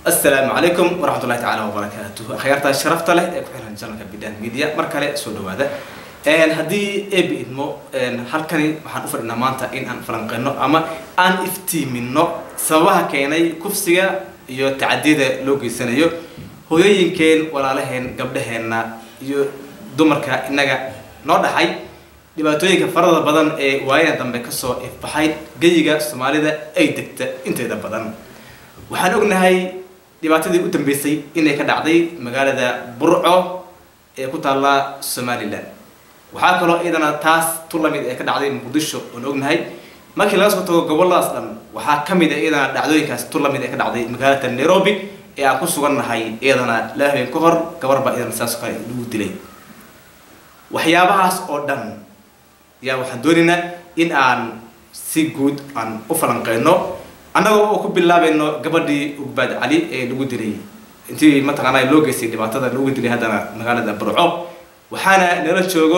asalaamu calaykum waraxmat ullahi tacaala wabarakaatuh akhyaarta sharafta leh ee ku xiran janalka bidhaan media mar kale soo dhawaada haddii ebi idmo halkani waxaan u fadhinaa maanta in aan falanqeyno ama aan iftiimino sababaha keenay kufsiga iyo tacadiyada loo geysanayo hooyooyinkeen walaalaheen gabdhaheenna iyo dumarka innaga noo dhaxay dhibaatooyinka farada badan ee waayadan dambe kasoo ifbaxay geyiga soomaalida ay degta inteeda badan waxaan ognahay dhibaatadii u dambeysay inay ka dhacday magaalada burco ee ku taalla somalilan waxaa kaloo iyadana taas tu lamid ee ka dhacday muqdisho oon ognahay markii laga soo tago goboladaas dhan waxaa ka mid a iyadana dhacdooyinkaas tu lamid ee ka dhacday magaalada nairobi ee aan ku sugannahay iyadana laba habeen ka hor gabar baa iyadana saas kale lagu dilay waxyaabahaas oo dhan yaa waxaan doonaynaa in aan si guud aan u falanqeyno annagoo oo ku bilaabayno gabadhii ugbaad cali ee lagu dilay intii mataqaanaa loo geystay dhibaatada lagu dilay haddana magaalada burco waxaana nala joogo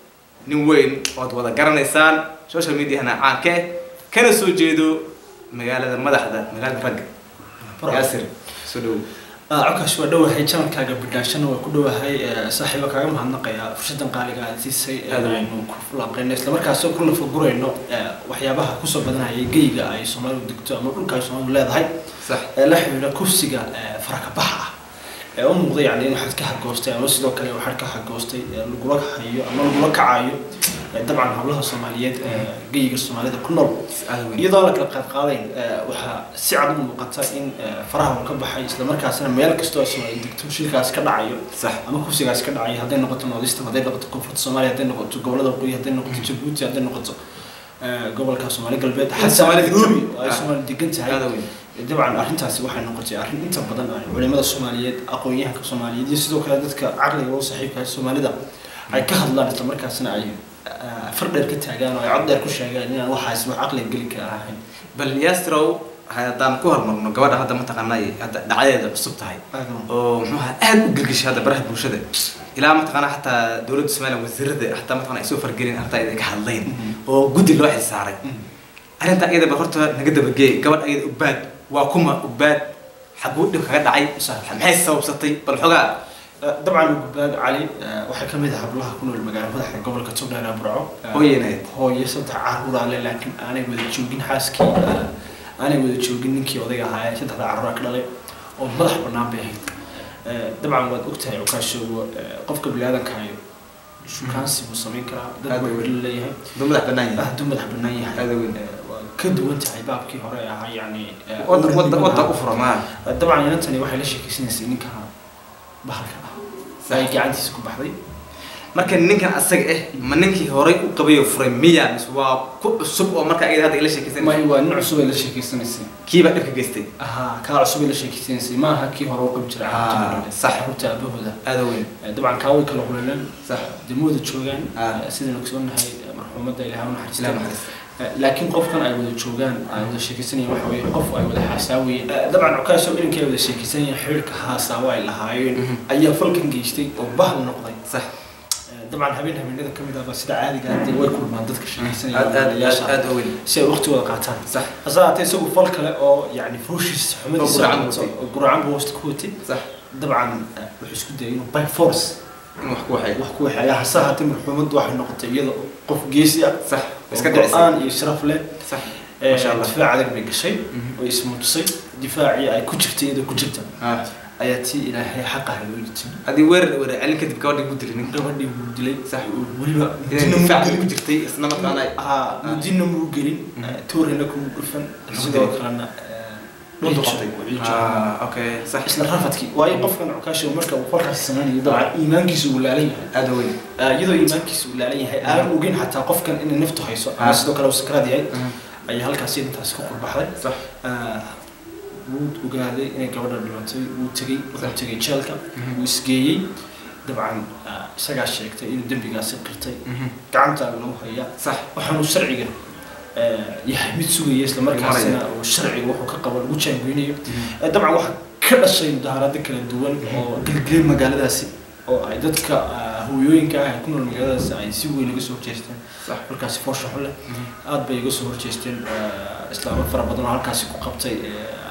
nin weyn ood wada garanaysaan social mediahana caanke kana soo jeedo magaalada madaxda magaalada ragga yaasir soo dhow codkaas waa dhowahay janalkaaga bidhaashana waa ku dhowahay saaxiiba kaaga mahadnaqaya fursadan qaaliga aad siisay aynu ku falanqeyno islamarkaas ku nafagurayno waxyaabaha kusoo badanaya geyga ay soomaalidu degto ama dhulka ay soomaalidu leedahay sax ee la xidhiidha kufsiga farakabaxa ah ee u muuqda yani in waxaad ka hagoostay ama sidoo kale waxaad ka hagoostay lagula hayo ama lagula kacayo dabcan hablaha soomaaliyeed ee geyiga soomaalida ku nool iyadoo la kala qaadqaadayn waxaa si cad u muuqata in faraha uu ka baxay islamarkaasna meel kastoo soomaali degto shilkaas ka dhacayo sax ama kufsigaas ka dhacayo hadday noqoto northeastern hadday noqoto koonfurta soomaaliya hadday noqoto gobolada waqooyi hadday noqoto jabuuti hadday noqoto gobolka soomaali galbeed xataa Soomaalida nairobi Jabuuti. ay soomaali degan tahay aada weyn dabcan arrintaasi waxay noqotay arrin inta badan ay culimada soomaaliyeed aqoon-yahanka soomaaliyeed iyo sidoo kale dadka caqliga u saaxiibka ah soomaalida ay ka hadlaan islamarkaasna ay far dheer ka taagaan oo ay cod dheer ku sheegaan inaan waxaas wax caqliga geli kara ahayn bal yaastrow haddaan ku hormarno gabadha hadda mataqaanaa hadda dhacdadeeda cusub tahay oo muxuu ahaa aada u gelgishay hadda baraha bulshada ilaa mataqaanaa xataa dowladda somaliya wasiirada xataa mataqana ay soo fargelin arrintaa iyada ka hadlayn oo guddi loo xilsaaray arrintaa iyada bal horta naga dabageey gabadh iyada ugbaad waa kuma ugbaad xaguu dhib kaga dhacay maxay sababsatay bal xogaa dabcan gubbaad cali waxay ka mid ah hablaha ku nool magaala madaxda gobolka togdheer ee burco hooyaneed hooyo saddex caruur ale laakiin aanay wada joogin xaaskii aanay wada joogin ninkii odayga ahaa ee saddexda caruura ka dhalay oo madax bannaan bay ahayd dabcan waad ogtahay cukaashoogo qofka biniaadankayo shukaansi buu samayn karaa dad Aad buu weyn. weli leeyahay duu madax bannaan yahay hadduu madax bannaan yahay Aad weyn. waa ka duwan tahay baabkii hore ee ahaa yacni wadda wadda wadda u fura maa dabcan inantani waxay la sheekeysanaysay ninka bahalka ah ay gacantiisa ku baxday marka ninkan asaga ah ma ninkii horay u qabay oo furay miya mise waa ku cusub oo marka iyada hadda ila sheekaysan may waa nin cusub ay la sheekeysanaysay kiibaa dhibka geystay ahaa kaa cusub ay la sheekeysanaysay ma aha kii hore u qabi jiray Ah, carruurta sax. carruurta aabahooda aada weyn dabcan kaa way kala qulaleen sax degmooda joogaan Ah. sidaan ogsoonahay marxuumadda ilaah u ilaa naxariista naxariis laakiin qofkan ay wada joogaan ay wada sheekeysanayeen waxa weeye qof ay wada xaasaawayeen dabcan cukaasho inankii ay wada sheekeysanayeen xiriirka haasaawo ay lahaayeen Mhm. ayaa falkan geystay oo bahal noqday sax dabcan habeen habeenada kamid ah baa sida caadiga ah dee way kulmaan dadka sheekeysanaya aad aad aad walaalayaasha aad u weyn si ay waqti wada qaataan sax hase haatee isagu fal kale oo yani fuushiis xumadiisa guracan wato, watay. oo guracan buu hoosta ku watay sax dabcan eh, wuxuu isku dayay inuu by force in wax ku waxay wax ku waxeeya hase haatee marxuumaddu waxay noqotay iyada oo qof geesi ah sax iska oo dhicisay go-aan iyo sharaf leh sax Eh, Masha Allah. difaac adag bay gashay Mhm. oo ismuujisay difaacii ay ku jirtay iyadoo ku jirta ah ayaa tii ilaahay xaqaha loo yitimi haddii weerar weerar celin kadib gabadhii ku dilay ninka gabadhii wuu dilay Sax. weliba inay mudina muu difaac ku gelin jirtay isla markaana ay haa mudina muu gelin Mhm. eh, toorina kuma dhufan Wuxuu sidoo dilay. kalena dhunta ciijo- qabtay ciijo. ah okay sax isla rafadkii waayo qofkan cukaasho marka uu falkaasi samaynayo dabcan iimaankiisu uu laalan yahay aada u weyn Ah, iyadoo iimaankiisu uu laalan yahay aan ogeyn xataa qofkan inay naftu hayso ama Ah. sidoo kale uu sakraad yahay Mhm. ayaa halkaasi intaasi ku qurbaxday sax Ah, wuu ogaaday inay gabadha dhimatay wuu tegey wuxuu Sax. tegey jeelka Mhm. wuu isgeeyey dabcan ah, isagaa sheegtay inuu dembigaasi qirtay Mhm. gacanta lagu hayaa sax waxaanuu sharciga eh, yahay mid sugaya isla markaasina uu sharciga wuxuu ka qabo lagu jaangeynayo Eh, dabcan waxaa ka dhashay mudaharado kala duwan oo gelgelay magaaladaasi oo ay dadka ah, hooyooyinka ah ee ku nool magaaladaasi ay si weyn uga soo horjeesteen sax markaasi foosha xun leh aad bay iga soo horjeesteen eh, islaamo fara badan oo halkaasi ku qabtay eh,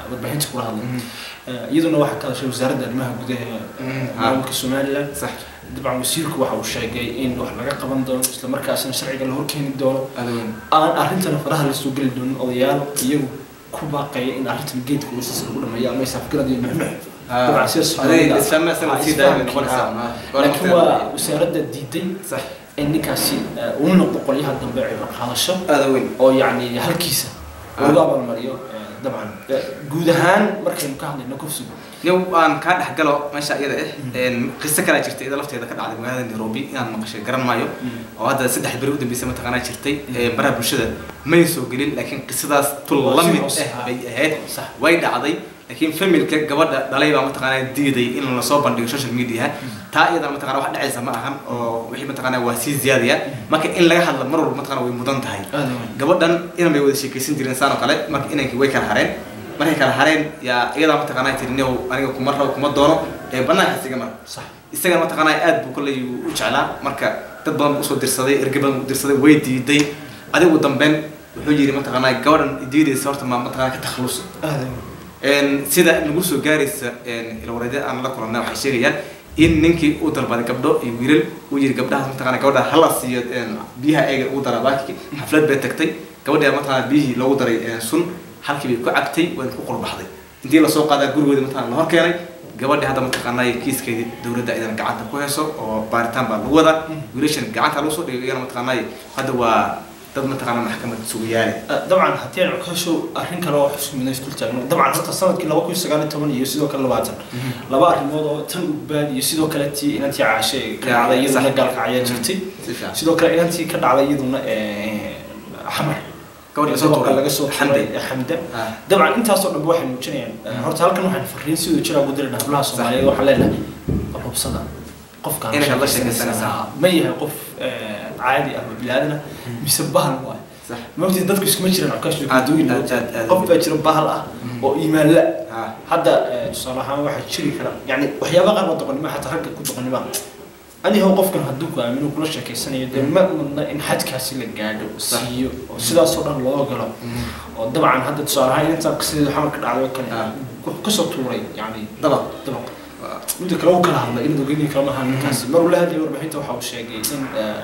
warbaahinta kula hadlay iyaduna waxaa ka hadashay wasaaradda arrimaha gudaha ee maamulka somaliland sax dabcan wasiirku waxa uu sheegay in wax laga qaban doono isla markaasina sharciga la horkeeni doono aada weyn aan arrintana faraha lasoo geli doonin odayaal iyagu ku baaqaya in arrintan geedka uu sisa lagu dhameeyo ama isaafgarad iyo nuxnux dabcan sida Soomaalida aday isfahma sana ah, sii daaya bay isfahamkii, noqonaysaa ah. Waa laakiin waqti- waa wasaaradda diiday sax in ninkaasi eh, uu noqdo qolyaha dambe cibro qaadasho aada weyn oo yacni halkiisa lagu abaalmariyo eh, dabcan Eh, guud ahaan markaynu ka hadlayno kufsigu yow aan kaa dhex galo meesha iyada ah qiso kalaa jirtay iyada lafteeda ka dhacday magaalada nairobi inaan maqashay garan maayo oo hadda saddex beri u dambeysay mataqaanaa jirtay ee baraha bulshada may soo gelin laakiin qisadaas tul Waa la si mid hoose, ah ah. bay ahayd sax way dhacday laakiin familka gabadha dhalay baa mataqaanaa diiday in lasoo bandhigo social media taa iyadana mataqana wax dhacaysa ma ahan oo wixii mataqaanaa waa sii ziyaadaya marka in laga hadla mar walba mataqana way mudan tahay aada weyn gabadhan inan bay wada sheekaysan jireen saan oo kale marka inankii way kala hareen markay kala hareen yaa iyadaa mataqaanaa tiri niow aniga kuma rabo kuma doono ee banaankaas iga mar sax isagana mataqaanaa aad buu kolley u jeclaa marka dad badan buu usoo dirsaday erge badan buu dirsaday way diiday adigu dambeyn wuxuu yidhi mataqaanaa gabadhan diidaysa horta ma mataqaanaa ka takhalusa aada weyn Een, sida nagu soo gaaraysa ilwareedya aan la kulannay waxay sheegayaan in ninkii uu dalbaday gabdho iyo wiilal uu yiri gabdhahaas mataqaana gabadha hala siiyo een, biyaha eega ugu dara baakii xaflad bay tagtay gabadha mataqaana biyihii loogu daray een, sun halkii bay ku cabtay wayna ku qurbaxday intii lasoo qaadaa gurigoodii mataqaana la hor keenay gabadhi hadda mataqaanaa kiiskeedii dowladda idan gacanta ku hayso oo baaritaan baa lagu wadaa wiilashan gacanta lagu soo dhigay iyana mataqaanaa hadda waa dad mataqaana maxkamad sugayaale dabcan haddii aan ka soo arrin kale oo xusmina isdul taagno dabcan horta sanadkii laba kun iyo sagaal iyo toban iyo sidoo kale labaatan laba arrimood oo tan ugbaad iyo sidoo kale tii inantii caashe ee ka dhacday iyaduna gaalka ayaa jirtay si fiican sidoo kale inantii ka dhacday iyaduna eh, xamar gabadhi lasoo Sidoo kale tuuray laga soo xamde tuuray xamde Ah. dabcan intaasoo dhanba waxay muujinayaan eh, horta halkan waxaan fariin sidoo jira ugu diray hablaha soomaaliyeed waxaan leenahay qabsada qofkaan Inay la sheekaysanaysaa. sheekaysanaysaa. ma yahay qof eh, caadi ah oo bilaadan ah mise bahal waay sax maogtay dadku iskuma jiraan cukaash Aad- duuyin aad- aad- aad- qof baa jira bahal ah oo iimaan la ha hadda eh, tusaale ahaan waxaa jiri kara yani waxyaaba qaar waa doqonnimo xataa ragga ku doqonnima anihow qofkan hadduu ku aamino kula sheekeysanayo dee ma mudna in xadkaasi la gaadho siiyo oo sidaasoo dhan loo galo oo dabcan hadda tusaale ahaan intaan qisadeedu xamar ka dhacday oo kale Ah. wuxuu kasoo tuuray yani dabaq dabaq midda kale uu kala hadlay in ogeynii kala maha ninkaasi mar uu la hadlayay warbixinta waxa uu sheegay in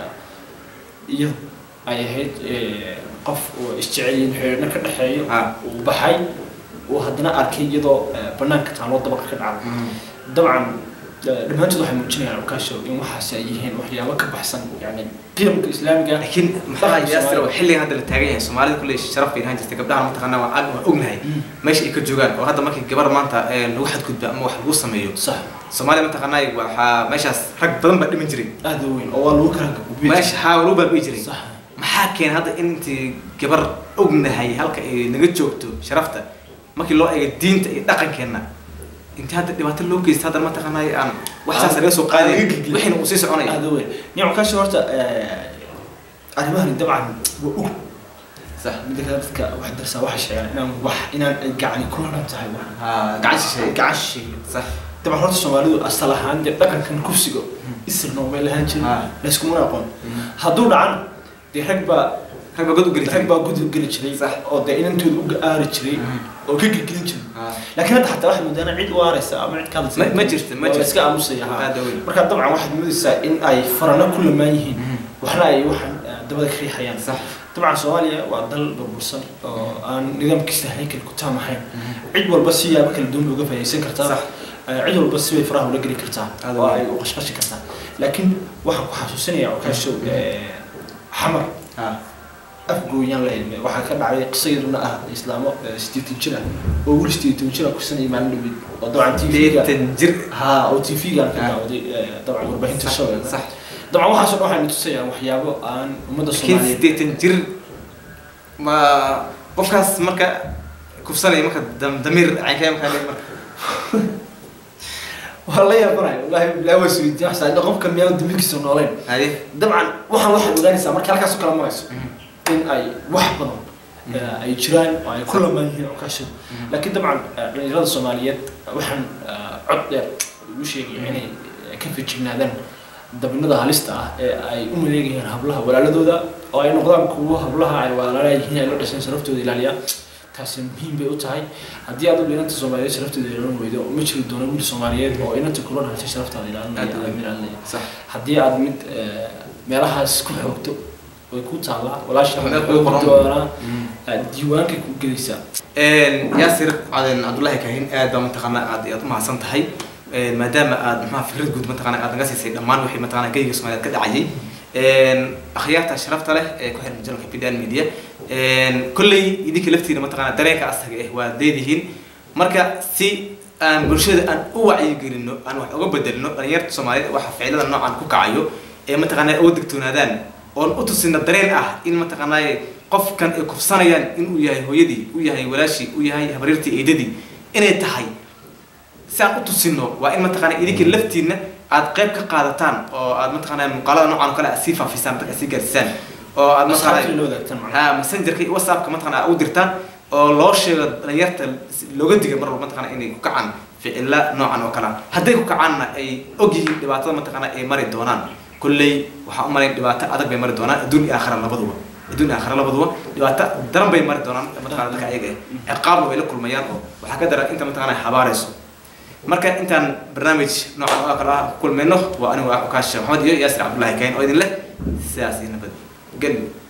eh, iyadu ay ahayd eh, qof uu isjecelyin xiriirna ka dhexeeyo Ah. uu baxay uu haddana arkay iyadoo eh, banaanka taaloo dabaqa ka dhacday dabcan eh, dhammaantood waxay muujinayaan ukaasho in waxaasi ay yihiin waxyaabo ka baxsan yani qiyamka islaamiga laakiin maxaa yaasir oo xilligan hadda la taagan yahay soomaalida kulley sharaf bay lahaan jirtay gabdhaha mataqaanaa waan ag waan ognahay meesha ay ka joogaan oo hadda markii gabar maanta ee, lagu xadgudba ama wax lagu sameeyo sax soomaalida mataqaanaa waxaa meeshaas rag badan baa dhiman jiray aada u weyn oo waa lagu kala gudbin meesha haa lagu baabi'i jiray sax maxaa keenay hadda intii gabar ognahay halka ay naga joogto sharafta markii loo eego diinta iyo dhaqankeenna intii hadda dhibaato loo geysta hadda mataqaanaa aan wax saas laga soo qaaday Laga gudbin. wixiina uu sii soconaya aada u weyn nin ukaasho horta eh, arrimahani dabcan waa og sax midda kale dadka wax darsaa waxay sheegaan inaan wax inaan ay gacani ku haran tahay wax haa gacan shisheeye gacan shisheeye sax dabcan horta soomaalidu asal ahaan dee dhaqankan kufsiga isirna umay lahaan jirin Ah. layskumana aqoon hadduu dhacan dee rag baa rag baa god u geli rag jiray baa gudub geli jiray Sax. oo dee inantooda u aari jiray oo ka gelgelin jiray haa laakiin hadda xataa waxay moodaan cid u aaraysa ama cid ka hadlaysa Ma- ma jirto, ma Waa la jirto. iska aamusaya haa aada weyn marka dabcan waxaad moodaysaa in ay farano ku lamaan yihiin waxna ay waxan eh, dabada ka riixayaan sax dabcan soomaaliya waa dal burbursan oo aan nidaamkiisa haykel ku taamahayn cid walba si yaabo kala duwan looga faa'iidaysan kartaa Sax. Eh, cid walba si bay faraha ula geli kartaa Aad oo weyn. ay u qashqashi kartaa laakiin waxaan ku xasuusinaya okaashow xamar haa afgooyaan la ilmay waxaa ka dhacday qiso iyaduna ah islaamo eh, sideetan jir ah oo weli sideetan jir ah kusanaya maalin dhawid oo dabcan tv-ga deetan jir ha oo tv-ga ka Ah. daawaday eh, dabcan warbaahinta sax shabeelle sax dabcan waxaasoo dhan waxay tusayaan waxyaabo aan ummadda laakiin soomaaliyeed sideetan jir ma qofkaas marka kufsanaya marka dam- damiir caynkaya markaa leeyahay marka waa la yaabanayo wallahi bilaa waa suudiya wax saada qofka miyaan dambirkiisa nooleyn haye dabcan waxaan waxaad ogaanaysaa marka halkaas u kala marayso in ay wax badan eh, ay jiraan oo ay ku lamaan yihiin okaashada laakiin dabcan eh, dhalinyarada soomaaliyeed waxaan eh, cod dheer ugu sheegaya inay eh, ka fijignaadaan dabinada halista ah ee ay u maleegayaan hablaha walaaladooda oo ay noqdaan kuwo hablaha ay walaala yihiin ay la dhasheen sharaftooda ilaaliya taasi muhiim bay u tahay haddii aad u inanta soomaaliyeed sharafteeda ilaalin weydo ma jiri doono wiil soomaaliyeed oo inanta kula dhalatay sharaftaada ilaalinaya Aad u weyn. ilaalinaya sax haddii aad mid eh, meelahaas ku xoogto way ku taallaa walaasha Meel waxay ku qoran. xoogi doonaa eh, diiwaankay ku gelaysaa yaasir caden cabdullaahi kahin aad baa mataqaanaa aad aad u mahadsan tahay maadaama aad maxaa fikrad guud mataqaanaa aad naga siisay dhammaan wixii mataqaanaa geyga soomaaliyeed ka dhacayay akhyaarta sharafta leh ee ku xiran janalka bidan media kolley idinka laftiina mataqaanaa dareenka asaga eh waa leedihiin marka si aan bulshada aan u wacyigelino aan wax uga bedelino dhalinyarta soomaaliyeed waxa ficilada noocan ku kacayo ee mataqaanaa uga digtoonaadaan oon u tusina dareen ah in mataqaanaa qofkan ay kufsanayaan inuu yahay hooyadii u yahay walaashii u yahay habaryartii eedadii inay tahay si aan u tusino waa in mataqaanaa idinka laftiina aad qayb ka qaadataan oo aad mataqaanaa muuqaalada noocan oo kale aad sii faafisaan dadka aad sii gaarsiisaan oo aad asxaabtii mataqaanaa la wadaagtaan macnaha ha messengerka iyo whatsappka mataqaanaa aad u dirtaan oo loo sheego dhalinyarta looga diga mar walba mataqaanaa inay ku kacaan ficila noocan oo kale ah. hadday ku kacaanna ay og yihiin dhibaatada mataqaanaa ay mari doonaan kolley waxaa u malayn dhibaato adag bay mari doonaan adduun iyo aakhira labaduba adduun iyo aakhira labaduba dhibaato daran bay mari doonaan mataqaanaa dadka ayaga ah ciqaabna way la kulmayaan oo waxaa ka daran inta mataqaanaa habaarayso marka intaan barnaamij noocan oo kale ah ku kulmayno waa anigu ah ukaasha maxamed iyo yaasir cabdullaahi kayn oo idin leh sidaas iyo nabad gelyo